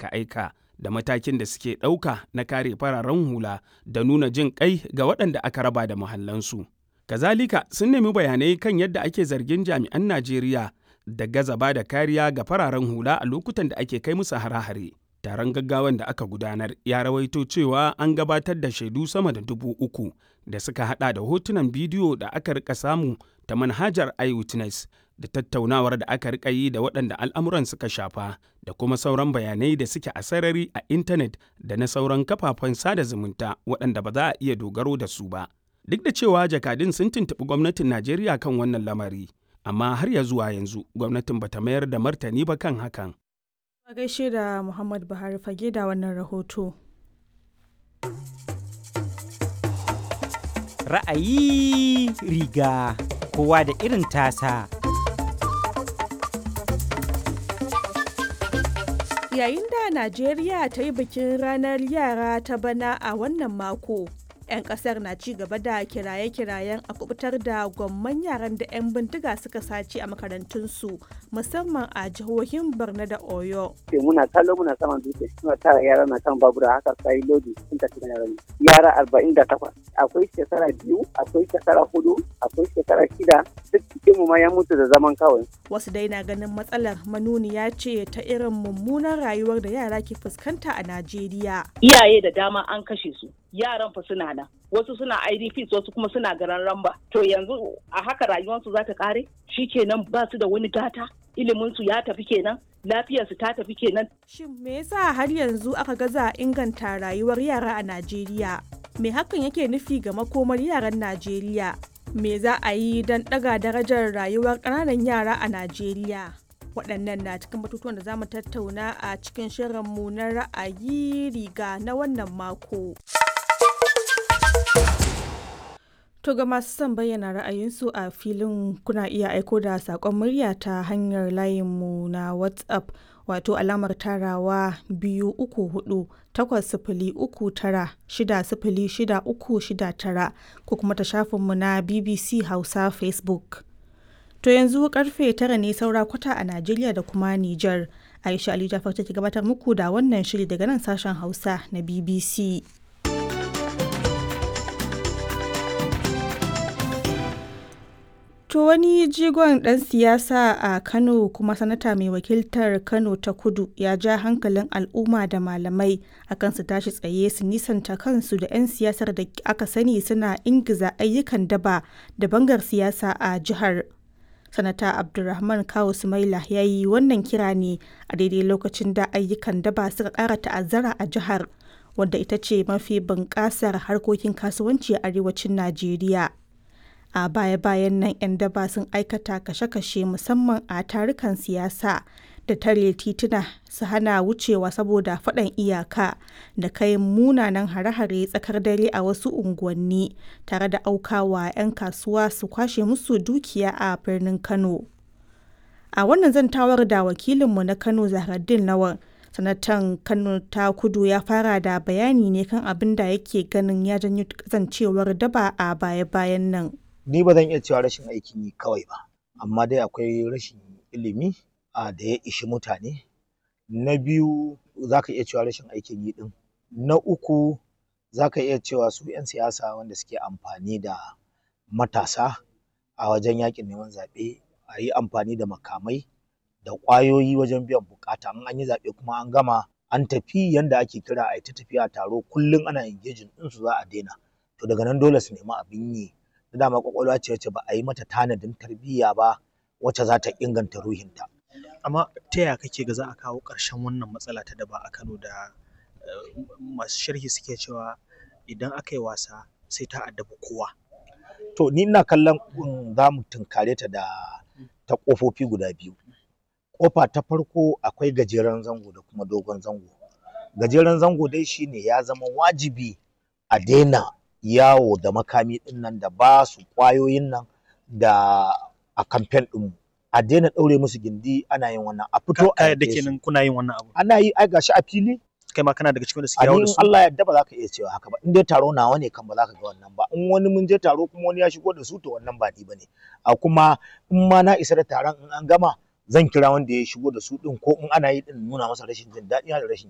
aika-aika da matakin da suke ɗauka na kare fararen hula da nuna jin ƙai ga waɗanda aka raba da muhallansu. Kazalika sun nemi bayanai kan yadda ake zargin jami'an Najeriya da gaza ba da kariya ga fararen hula a lokutan da ake kai musu hare-hare. Taron gaggawan da aka gudanar ya rawaito cewa an gabatar da shaidu sama da dubu uku da suka hada da hotunan bidiyo da aka rika samu ta manhajar iWitness da tattaunawar da aka rika yi da waɗanda al'amuran suka shafa da kuma sauran bayanai da suke a sarari a intanet da na sauran kafafen sada zumunta waɗanda ba za a iya dogaro da su ba. Duk da cewa jakadun sun tuntuɓi gwamnatin Najeriya kan wannan lamari, amma har ya zuwa yanzu gwamnatin bata mayar da martani ba kan hakan. A gaishe da Muhammad Buhari fage da wannan rahoto. Ra'ayi riga kowa da irin tasa. Yayin da Najeriya ta yi bikin ranar yara ta bana a wannan mako. 'yan kasar na ci gaba da kiraye-kirayen a kubutar da gwamman yaran da 'yan bindiga suka sace a makarantunsu musamman a jihohin borno da oyo muna kallo muna saman dutse suna tara yara na kan babura haka sai lodi sun tafi da yaran yara arba'in da takwas akwai shekara biyu akwai shekara hudu akwai shekara shida duk cikin mu ma ya mutu da zaman kawai wasu dai na ganin matsalar manuniya ce ta irin mummunan rayuwar da yara ke fuskanta a najeriya iyaye da dama an kashe su yaran fa suna nan wasu suna idps wasu kuma suna garan ramba to yanzu a haka rayuwarsu za ta kare kenan ba su da wani gata iliminsu ya tafi kenan lafiyarsu ta tafi kenan shin me yasa har yanzu aka gaza inganta rayuwar yara a najeriya me hakan yake nufi ga makomar yaran najeriya me za a yi don ɗaga darajar rayuwar ƙananan yara a najeriya waɗannan na cikin batutuwan da za mu tattauna a cikin shirinmu na ra'ayi riga na wannan mako. To ga masu son bayyana ra'ayinsu a filin kuna iya aiko da saƙon murya ta hanyar layinmu na WhatsApp wato alamar tarawa biyu uku hudu takwas sifili uku tara shida sifili shida uku shida tara ko kuma ta shafinmu na BBC Hausa Facebook. To yanzu karfe tara ne saura kwata a Najeriya da kuma Nijar. Aisha Ali Jafar take gabatar muku da wannan shiri daga nan sashen Hausa na BBC. To wani jigon ɗan siyasa a Kano kuma sanata mai wakiltar Kano ta kudu ya ja hankalin al'umma da malamai akan su tashi tsaye su nisanta kansu da 'yan siyasar da aka sani suna ingiza ayyukan daba da bangar siyasa a jihar. Sanata Abdulrahman Kawu Sumaila ya yi wannan kira ne a daidai lokacin da ayyukan daba suka ƙara ta'azzara a jihar, wadda ita ce mafi bunƙasar harkokin kasuwanci a arewacin Najeriya. a baya-bayan nan 'yan daba sun aikata kashe-kashe musamman a tarukan siyasa da tare tituna su hana wucewa saboda faɗan iyaka da kai munanan hare-hare tsakar dare a wasu unguwanni tare da aukawa 'yan kasuwa su kwashe musu dukiya a birnin kano a wannan zantawar da wakilinmu na kano zahraddin lawan sanatan kano ta kudu ya fara da bayani ne kan abin da yake ganin ya janyo kasancewar daba a baya-bayan nan ni ba zan iya cewa rashin aikin yi kawai ba amma dai akwai rashin ilimi a da ya ishi mutane na biyu za ka iya cewa rashin aikin yi din na uku za ka iya cewa su 'yan siyasa wanda suke amfani da matasa a wajen yakin neman zaɓe a yi amfani da makamai da ƙwayoyi wajen biyan bukata in an yi zaɓe kuma an gama an tafi yanda ake kira a ta tafiya taro kullum ana engaging ɗinsu za a daina to daga nan dole su nemi abin yi dama kwakwalwa ce wacce ba a yi mata tanadin tarbiyya ba wacce za ta inganta ruhinta. Amma ta yaya kake ga za a kawo ƙarshen wannan matsala ta daba a Kano da masu sharhi suke cewa idan aka yi wasa sai ta addabi kowa. To ni ina kallon za mu tunkare ta da ta ƙofofi guda biyu. Ƙofa ta farko akwai gajeren zango da kuma dogon zango. Gajeren zango dai shine ya zama wajibi a daina yawo da makami ɗin nan da ba su ƙwayoyin nan da a kamfen ɗin a daina ɗaure musu gindi ana yin wannan a fito a yadda kenan kuna yin wannan abu ana yi ai gashi a fili kai ma kana daga cikin da suke yawo da su Allah yadda ba za ka iya cewa haka ba in dai taro nawa ne kan ba za ka ga wannan ba in wani mun je taro kuma wani ya shigo da su to wannan ba ni bane a kuma in ma na isa da taron in an gama zan kira wanda ya shigo da su din ko in ana yi din nuna masa rashin jin daɗi da rashin